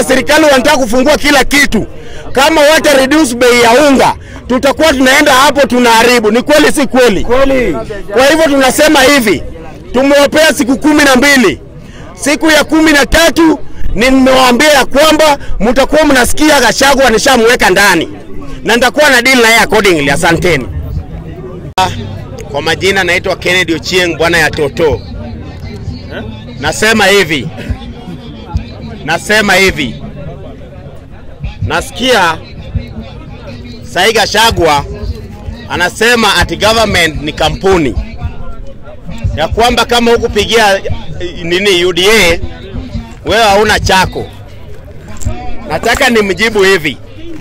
kama serikali wanataka kufungua kila kitu, kama wata reduce bei ya unga, tutakuwa tunaenda hapo tunaharibu. Ni kweli, si kweli? Kweli. Kwa hivyo tunasema hivi, tumewapea siku kumi na mbili. Siku ya kumi na tatu nimewaambia ya kwamba mtakuwa mnasikia Gachagua nishamweka ndani na nitakuwa na deal na yeye accordingly. Asanteni. Kwa majina naitwa Kennedy Ochieng, bwana ya Toto. Nasema hivi, nasema hivi, nasikia Sai Gachagua anasema ati government ni kampuni ya kwamba kama hukupigia eh, nini UDA wewe hauna chako. Nataka nimjibu hivi,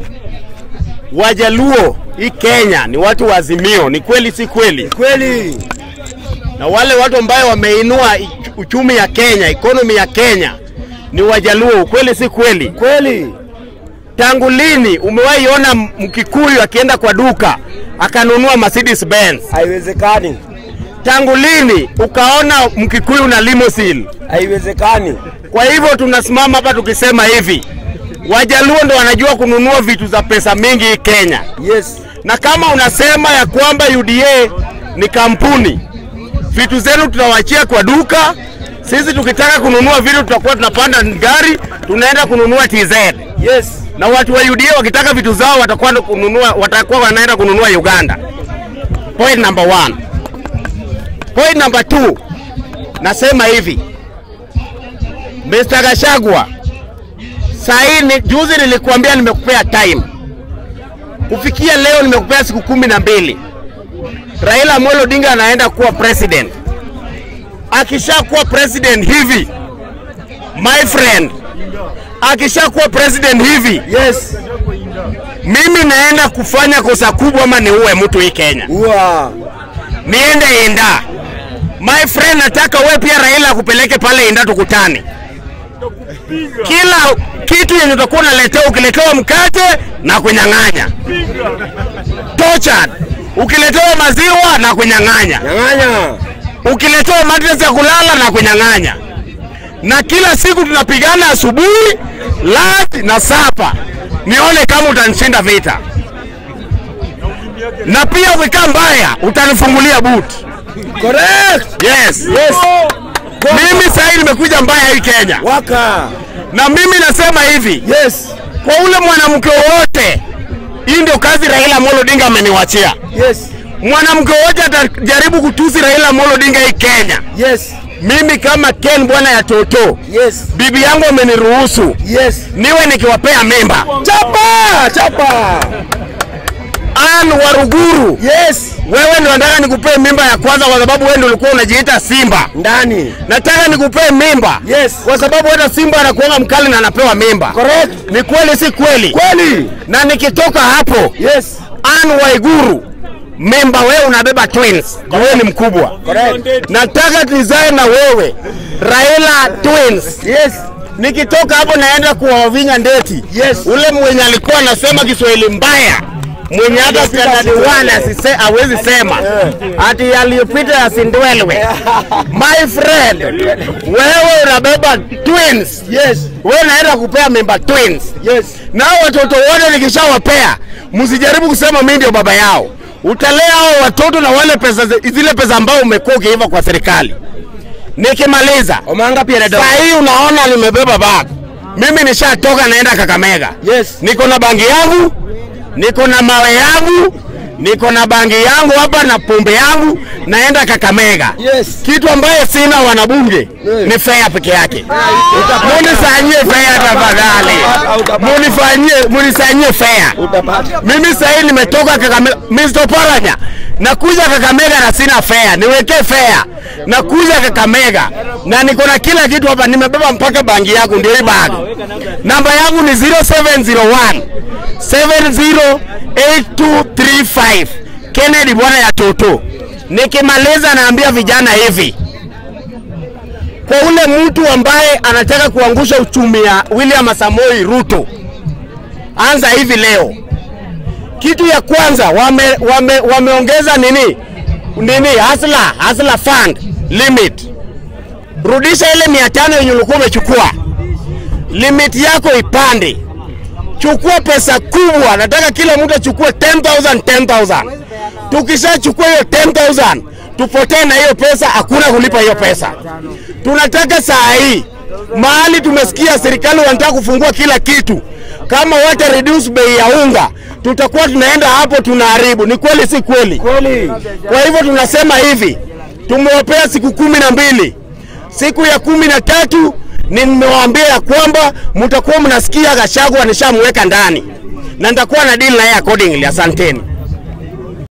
Wajaluo hii Kenya ni watu wa Azimio, ni kweli si kweli? Kweli. Na wale watu ambayo wameinua ich- uchumi ya Kenya, economy ya Kenya ni Wajaluo, kweli si kweli? Kweli. Tangu lini umewahi ona Mkikuyu akienda kwa duka akanunua Mercedes Benz? Haiwezekani. Tangu lini ukaona Mkikuyu na limousine? Haiwezekani. Kwa hivyo tunasimama hapa tukisema hivi, Wajaluo ndo wanajua kununua vitu za pesa mingi hii Kenya, Yes. na kama unasema ya kwamba UDA ni kampuni, vitu zenu tutawachia kwa duka. Sisi tukitaka kununua vitu tutakuwa tunapanda gari tunaenda kununua TZ, Yes. na watu wa UDA wakitaka vitu zao watakuwa kununua, watakuwa wanaenda kununua Uganda. Point number one. Point number two, nasema hivi Mr. Gachagua, sahii ni juzi nilikuambia nimekupea time, kufikia leo nimekupea siku kumi na mbili. Raila Amolo Odinga anaenda kuwa president. Akishakuwa president hivi, my friend, akishakuwa president hivi, Yes. mimi naenda kufanya kosa kubwa ama niue mtu hii Kenya, Ua. niende Inda. My friend, nataka wewe pia Raila akupeleke pale Inda tukutane. Kila kitu yenye utakuwa unaletewa, ukiletewa mkate na kunyang'anya, tortured. Ukiletewa maziwa na kunyang'anya, Nyang'anya. ukiletewa madrasa ya kulala na kunyang'anya, na kila siku tunapigana asubuhi, lunch na sapa, nione kama utanishinda vita, na pia ukikaa mbaya utanifungulia buti. Correct. Yes, yes. Mimi sasa nimekuja mbaya hii Kenya, Waka. na mimi nasema hivi Yes. kwa ule mwanamke wowote, hii ndio kazi Raila Amolo Odinga ameniwachia. Yes. Mwanamke wowote atajaribu kutusi Raila Amolo Odinga hii Kenya, Yes. mimi kama Ken bwana ya Toto, Yes. bibi yangu ameniruhusu Yes. niwe nikiwapea mimba. Chapa. Chapa. Ann Waruguru, Yes. wewe ndio nataka nikupee mimba ya kwanza, kwa sababu wewe ndio ulikuwa unajiita Simba. Ndani. Nataka nikupee mimba Yes. kwa sababu hata Simba anakuanga mkali na anapewa mimba. Correct. Ni kweli si kweli? Kweli. Na nikitoka hapo, Yes. Ann Waiguru, mimba wewe unabeba twins, kwa wewe ni mkubwa. Correct. Nataka tuzae na wewe Raila twins. Yes. Nikitoka hapo naenda kuwavinya ndeti. Yes. Ule mwenye alikuwa anasema Kiswahili mbaya mwenye hata standard one asise hawezi sema ati yaliyopita yasindwelwe. My friend, wewe unabeba twins. Yes. Wewe unaenda kupea mimba twins. Yes. Nao watoto wote nikishawapea, msijaribu kusema mimi ndio baba yao. Utalea hao watoto na wale pesa, zile pesa ambao umekuwa ukiiva kwa serikali. Nikimaliza Omanga pia dada. saa hii unaona nimebeba bag, mimi nishatoka naenda Kakamega. Yes. Niko na bangi yangu, niko na mawe yangu, niko na bangi yangu hapa na pombe yangu, naenda Kakamega. Yes. Kitu ambaye sina wanabunge Yeah. ni fea peke yake. Munisanyie fea tafadhali, munifanyie munisanyie fea. Utapata. Mimi sasa hivi nimetoka Kakamega, Mr. Paranya, nakuja Kakamega na sina fea, niwekee fea. Nakuja Kakamega na niko na kila kitu hapa, nimebeba mpaka bangi yangu, ndio hii bag. Namba yangu ni 0701 708235 Kennedy bwana ya Toto. Nikimaliza naambia vijana hivi, kwa ule mtu ambaye anataka kuangusha uchumi ya William Samoei Ruto, anza hivi leo. Kitu ya kwanza wame, wame, wameongeza nini nini hasla hasla fund limit, rudisha ile mia tano yenye ulikuwa umechukua. limit yako ipande. Chukua pesa kubwa, nataka kila mtu achukue 10,000 10,000. Tukishachukua hiyo 10,000 tupotee na hiyo pesa, hakuna kulipa hiyo pesa. Tunataka saa hii mahali tumesikia serikali wanataka kufungua kila kitu, kama wata reduce bei ya unga, tutakuwa tunaenda hapo tunaharibu. Ni kweli, si kweli? Kweli. Kwa hivyo tunasema hivi, tumewapea siku kumi na mbili. Siku ya kumi na tatu nimewaambia ya kwamba mtakuwa mnasikia Gachagua nishamweka ndani na nitakuwa na deal na yeye accordingly. Asanteni.